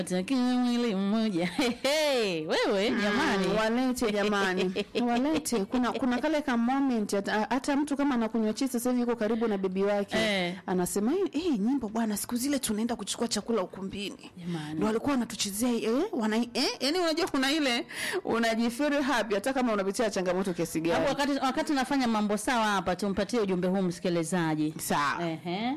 Takiwa mwili mmoja. Hey, hey, wewe jamani. Mm, walete jamani walete kuna kuna kale ka moment hata hata mtu kama anakunywa chai sasa hivi yuko karibu na bebi wake Eh. anasema "Eh, eh nyimbo bwana siku zile tunaenda kuchukua chakula ukumbini Jamani. ndio walikuwa wanatuchezea eh wana eh yani unajua kuna ile unajifeel happy hata kama unapitia changamoto kiasi Hapo gani wakati wakati nafanya mambo sawa hapa tumpatie ujumbe huu msikilizaji. sawa Ehe.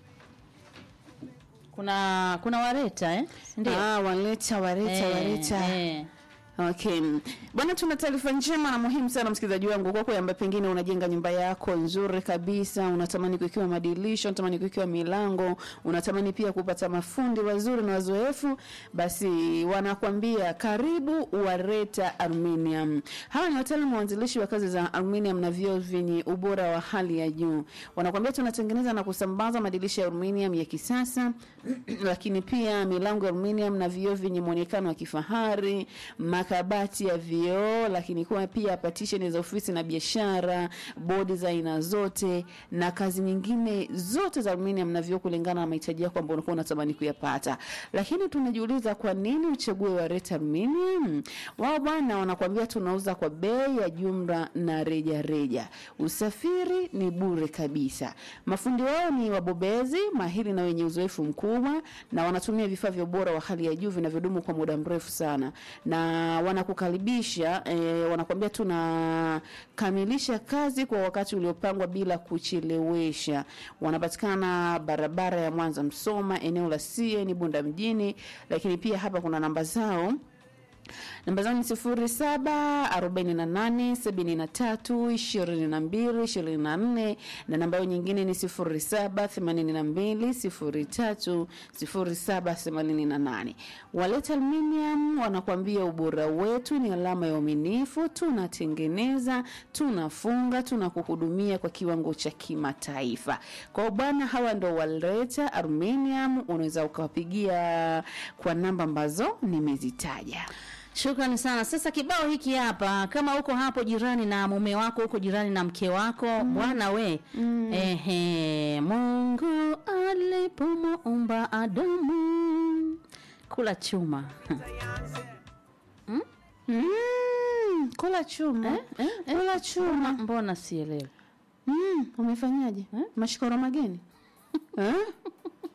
Kuna kuna wareta eh? Ndio. ah waleta waleta Eh, waleta eh. Okay. Bwana tuna taarifa njema na muhimu sana msikilizaji wangu kwako ambaye pengine unajenga nyumba yako nzuri kabisa, unatamani kuikiwa madirisha, unatamani kuikiwa milango, unatamani pia kupata mafundi wazuri na wazoefu, basi wanakwambia karibu Wareta Aluminium. Hawa ni wataalamu waanzilishi wa kazi za aluminium na vioo vyenye ubora wa hali ya juu. Wanakwambia tunatengeneza na kusambaza madirisha ya aluminium ya kisasa lakini pia milango ya aluminium na vioo vyenye muonekano wa kifahari, makabati ya vioo, lakini kuwa pia partition za ofisi na biashara, bodi za aina zote na kazi nyingine zote za aluminium na vioo kulingana na mahitaji yako ambayo unakuwa unatamani kuyapata. Lakini tunajiuliza kwa nini uchague Wareta Aluminium? Wao bwana wanakuambia tunauza kwa bei ya jumla na reja reja. Usafiri ni bure kabisa. Mafundi wao ni wabobezi, mahiri na wenye uzoefu mkubwa na wanatumia vifaa vya ubora wa hali ya juu vinavyodumu kwa muda mrefu sana. Na wanakukaribisha eh, wanakuambia tunakamilisha kazi kwa wakati uliopangwa bila kuchelewesha. Wanapatikana barabara ya Mwanza Msoma, eneo la CN Bunda mjini, lakini pia hapa kuna namba zao namba zao ni sifuri saba arobaini na nane sabini na tatu ishirini na mbili ishirini na nne na namba yao nyingine ni sifuri saba themanini na mbili sifuri tatu sifuri saba themanini na nane Waleta Aluminium wanakuambia ubora wetu ni alama ya uaminifu. Tunatengeneza, tunafunga, tunakuhudumia kwa kiwango cha kimataifa. Kwa hiyo bwana, hawa ndo Waleta Aluminium, unaweza ukawapigia kwa namba ambazo nimezitaja. Shukrani sana. Sasa kibao hiki hapa, kama uko hapo jirani na mume wako, uko jirani na mke wako, bwana we ehe, Mungu alipomuumba Adamu kula chuma Mm, kula chuma kula chuma mbona sielewi? mm, umefanyaje mashikoro mageni eh?